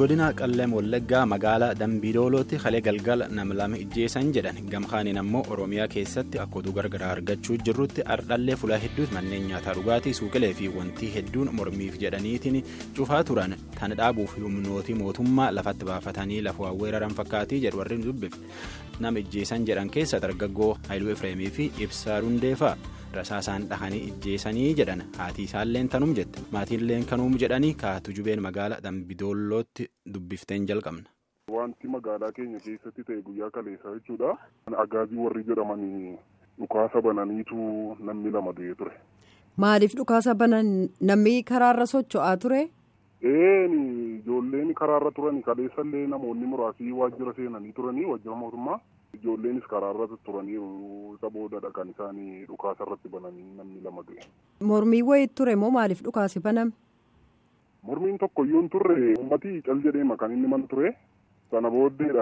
godina qalleem wallaggaa magaalaa dambiidoolootti kalee galgala nam lama ijjeessan jedhan gamkaaniin ammoo oromiyaa keessatti akka oduu gargaraa argachuu jirrutti ardhallee fulaa hedduutti manneen nyaataa dhugaatii suuqilee fi wantii hedduun mormiif jedhaniitiin cufaa turan tan dhaabuuf humnootii mootummaa lafatti baafatanii lafa weeraran fakkaatii jedhu warri dubbifne nama ijjeessan jedhan keessa dargaggoo haayiluu efreemii fi ibsaa rundeefaa. rasaasaan dhahanii ijjeessanii jedhan haati isaalleen tanum jette maatiilleen kanuum jedhanii kaatu jubeen magaalaa dambidoolootti dubbifteen jalqabna. Wanti magaalaa keenya keessatti ta'e guyyaa kaleessaa jechuudha. Agaazii warri jedhamanii dhukaasa bananiitu namni lama du'ee ture. Maaliif dhukaasa banan namni karaarra socho'aa ture? Een ijoolleen karaarra turani kaleessallee namoonni muraasii waajjira seenanii turanii waajjira mootummaa. Ijoolleenis karaarra turaniiru isa boodadha kan isaanii dhukaasa irratti bananii namni lama du'e. Mormii wayii ture moo maaliif dhukaasi baname? Mormiin tokko iyyuu hin turre uummatii cal jedheema kan inni man ture. Sana booddeedha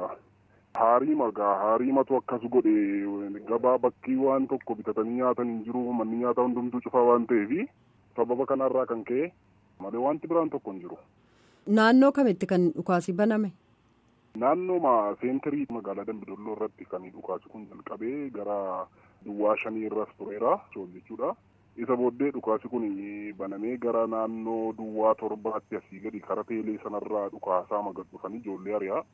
haarii magaa haariimatu akkas godhe gabaa bakkii waan tokko bitatanii nyaatan hin jiru manni nyaataa hundumtuu cufaa waan ta'eef sababa kanarraa kan ka'e malee wanti biraan tokko hin jiru. Naannoo kamitti kan dhukaasi baname? Naannoo seenterii magaalaa Dambidolloo irratti kan dhukaasi kun jalqabee gara duwwaa shanii irras tureera jechuudha. Isa booddee dhukaasi kun banamee gara naannoo duwwaa torbaatti asii gadi kara teelee sanarraa dhukaasaa magat dhufanii ijoollee ari'aa.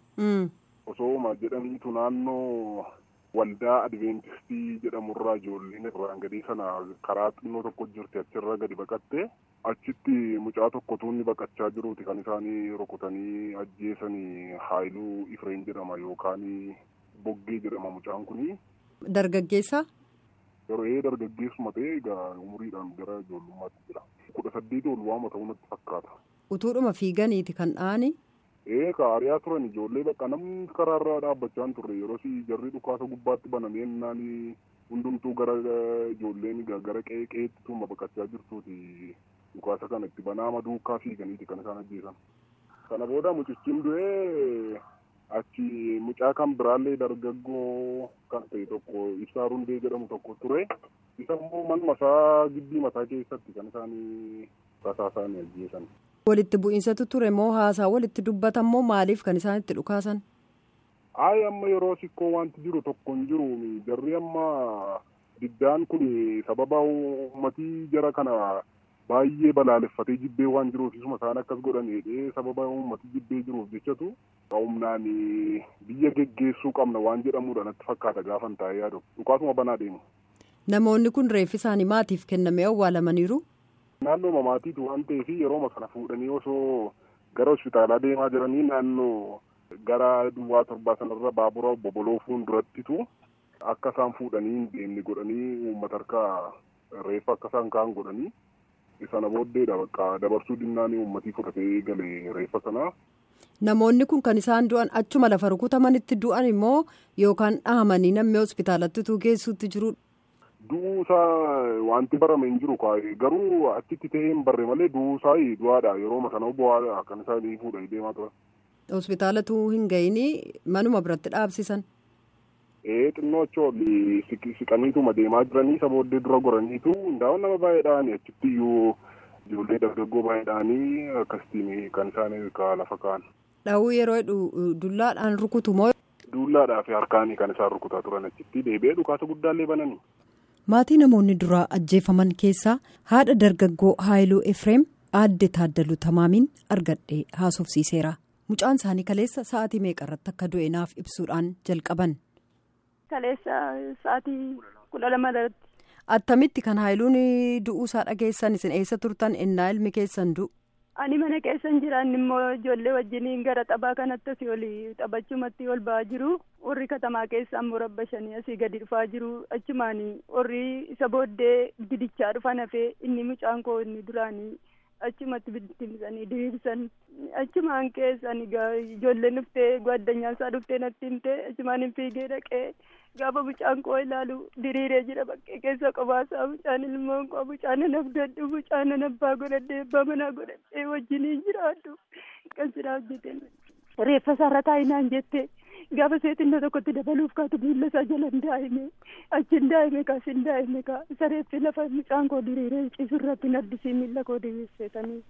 Osoo jedhaniitu naannoo waldaa adventistii jedhamurraa ijoolleen irraan gadii sana karaa xinnoo tokko jirti achirra gadi baqatte achitti mucaa tokko tuunni baqachaa jiruuti kan isaanii rukutanii ajjeesanii haayiluu ifreen jedhama yookaan boggee jedhama mucaan kuni. Dargaggeessa. Yeroo dargaggeessuma ta'e egaa umuriidhaan gara ijoollummaatti jira. Kudha saddeeti ol waama ta'uu natti fakkaata. Utuudhuma fiiganiiti kan dha'ani. Ee kaariyaa turan ijoollee bakka namni karaarraa dhaabbachaa hin turre yeroo jarri dhukaasa gubbaatti banamee naani hundumtuu gara ijoolleen gara qe'ee qe'eetti tuuma baqachaa jirtuuti dhukaasa kana itti banaama duukaa fiiganiiti kan isaan ajjeesan. Kana booda mucichiin du'ee achi mucaa kan biraallee dargaggoo kan ta'e tokko ibsaa rundee jedhamu tokko ture. Isa immoo manuma isaa gibbii mataa keessatti kan isaan rasaasaan ajjeesan. Walitti bu'iinsatu ture moo haasaa walitti dubbatan moo maaliif kan isaan itti dhukaasan? Ayi amma yeroo sikkoo wanti jiru tokko hin jiru jarri amma diddaan kun sababa uummatii jara kana baay'ee balaaleffatee jibbee waan jiruuf isuma isaan akkas godhanii sababa uummatii jibbee jiruuf jechatu humnaan biyya geggeessuu qabna waan jedhamudha natti fakkaata gaafan taa'ee yaadu dhukaasuma banaa deemu. Namoonni kun reeffi isaanii maatiif kennamee awwaalamaniiru? Naannoo maatiitu waan ta'eef yerooma kana fuudhanii osoo gara hospitaalaa deemaa jiranii naannoo gara duwwaa torbaa sanarra baabura boboloo fuuldurattitu akka isaan fuudhanii hin deemne godhanii uummata harkaa reeffa akka isaan ka'an godhanii sana booddeedha bakka dabarsuu dinnaanii uummatii fudhatee galee reeffa sanaa. Namoonni kun kan isaan du'an achuma lafa rukutamanitti du'an immoo yookaan dhahamanii namni hospitaalatti geessuutti jirudha. Du'uusaa wanti barame hin jiru garuu achitti ta'ee hin barre malee du'uusaa du'aadha yerooma sana bu'aadha kan isaan fuudhanii deemaa turan. Hospitaalatu hin gahinii manuma biratti dhaabsisan. Ee xinnoo achi siqaniituma deemaa jiranii isa booddee dura goraniitu hundaa'uun nama baay'eedhaan achitti iyyuu ijoollee dargaggoo baay'eedhaanii akkasitiin kan isaan lafa kaa'an. Dhahuu yeroo jedhu dullaadhaan rukutu moo. Dullaadhaa fi harkaanii kan isaan rukutaa turan achitti deebi'ee dhukaasa guddaallee bananii. Maatii namoonni duraa ajjeefaman keessaa haadha dargaggoo Haayiluu Efreem aadde Taaddaluu Tamaamiin argadhee haasofsiiseera. Mucaan isaanii kaleessa sa'aatii meeqarratti akka du'e naaf ibsuudhaan jalqaban. Kaleessa sa'aatii kudha lama irratti. Attamitti kan Haayiluun du'uusaa dhageessan isin eessa turtan innaa ilmi keessan du'u? Ani mana keessan jiraan immoo ijoollee wajjiniin gara taphaa kanatti asii ol taphachumatti ol ba'aa jiru. Warri katamaa keessa ammoo rabba shanii asii gadi dhufaa jiru. Achumaan warri isa booddee bidichaa dhufan hafee inni mucaan koo inni duraanii achumatti bittimsanii diriirsan. Achumaan keessan ijoolleen dhuftee addunyaa isaa dhuftee natti himte achumaan hin fiigee dhaqee gaafa mucaan koo ilaalu diriiree jira bakkee keessa qobaasaa mucaan ilmoon koo mucaan nan abdadhu mucaan nan abbaa godhadhee abbaa manaa godhadhee wajjiniin jiraadhu kan jira hojjete reeffa isaarra taa'inaan jette gaafa seetinna tokkotti dabaluuf kaatu miilla isaa jala hin daa'ime achi hin daa'ime kaas hin daa'ime kaa isa reeffi lafa mucaan koo diriiree ciisurratti naddisii miilla koo diriirseetanii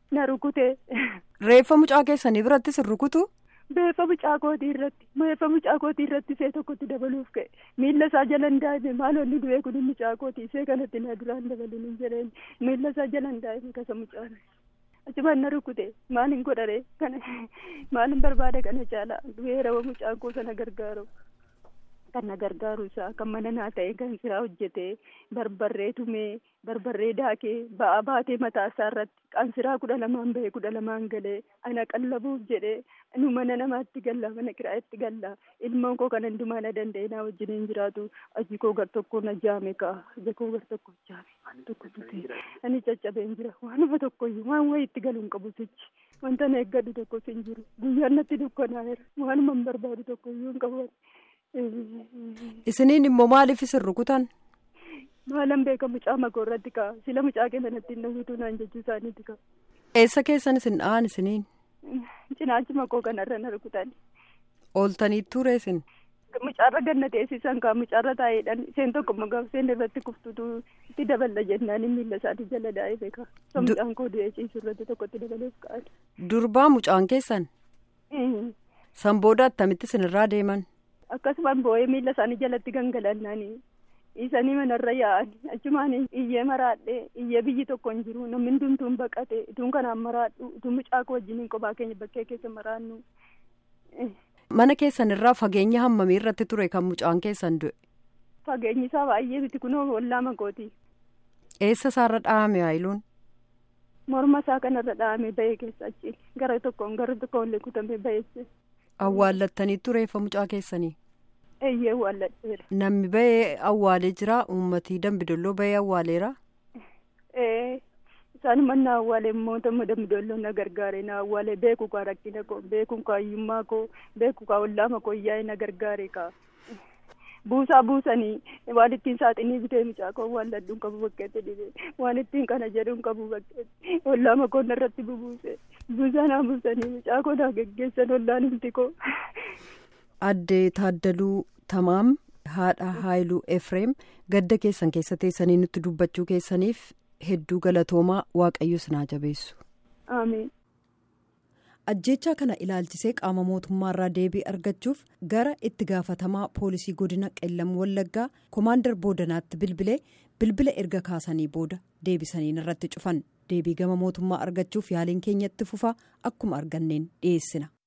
na rukute. Reeffa mucaa keessanii birattis hin rukutu? Reeffa mucaa kootii irratti reeffa mucaa kootii irratti isee tokkotti dabaluuf ka'e miilla isaa jala hin daa'ime maal onni du'ee kun mucaa kootii isee kanatti na duraan dabaluun hin jedheen miilla isaa jala hin daa'ime kasa mucaan achumaan na rukute maal hin godhare kana maal hin barbaade kana caala du'ee rawa mucaa koo sana gargaaru kan na gargaaru isaa kan mana naa ta'e kan siraa hojjetee barbarree tumee barbarree daakee ba'aa baatee mataa isaa irratti qansiraa kudha lamaan bahee kudha lamaan galee ana qallabuuf jedhee nu mana namaatti galla mana kiraa'etti galla ilmoon koo kan hundumaa na danda'e naa wajjiniin jiraatu aji koo gar tokko na jaame kaa aji koo gar tokko jaame waan tokko tutee ani caccabeen jira waanuma tokkoyyuu waan wayii itti galuun qabu sichi wanta na eeggadhu tokkos hin jiru guyyaan natti dukkanaa'eera waanuma hin barbaadu tokkoyyuu hin qabu. Isiniin immoo maaliif isin rukutan? Maalan beeka mucaa makoo irratti kaa sila mucaa keessa natti hin dhawwitu naan jechuu isaaniiti kaa. Eessa keessan isin dha'an isiniin? Cinaachi makoo kanarra na rukutan. Ooltanii ture isin? Mucaarra ganna teessisan kaa mucaarra taa'eedhaan isheen tokko magaa isheen irratti kuftutu itti daballa jennaan miilla isaatii jala daa'ee beeka. So mucaan koo du'ee ciisu irratti tokkotti dabaleef ka'an. Durbaa mucaan keessan? San booda attamitti isinirraa deeman? Akkasumaan boo'ee miilla isaanii jalatti gangalannanii isanii manarra yaa'anii achumaan iyyee maraadhee iyyee biyyi tokko hin jiru namni hundumtuun baqate ituun kanaan maraadhu ituun mucaa koo wajjiniin kophaa keenya bakkee keessa maraannu. Mana keessan irraa fageenya hammamii irratti ture kan mucaan keessan du'e? Fageenyi isaa baay'ee biti kunoo ollaa makooti. Eessa isaarra dhahame haayiluun? Morma isaa kanarra dhahame bahee keessa achi gara tokkoon gara tokkoon illee kutamee baheesse. Awwaallattanii reeffa mucaa keessanii? Eeyyee awwaalladheera. Namni bahee awwaalee jira uummatii dambidolloo bahee awwaaleera? Ee isaan manna awwaalee mootummaa dambidolloo na gargaare na awwaalee beeku kaa rakkina koo beeku kaa hiyyummaa koo beeku kaa ollaama koo yaa'e na gargaare kaa. Buusaa buusanii waan ittiin saaxinii bitee mucaa koo awwaalladhuun qabu bakkeetti dhibee waan ittiin kana jedhuun qabu bakkeetti ollaama koo narratti bubuuse buusaa naa buusanii mucaa koo naa geggeessan ollaan himti koo. Addee Taaddaluu Tamaam haadha Haayiluu Efreem gadda keessan keessa teessanii nutti dubbachuu keessaniif hedduu galatoomaa waaqayyo sinaa jabeessu. Ameen. ajjechaa kana ilaalchisee qaama mootummaarraa deebii argachuuf gara itti gaafatamaa poolisii godina qellam wallaggaa komaandar boodanaatti bilbilee bilbila erga kaasanii booda deebisaniin irratti cufan deebii gama mootummaa argachuuf yaaliin keenyatti fufaa akkuma arganneen dhiyeessina.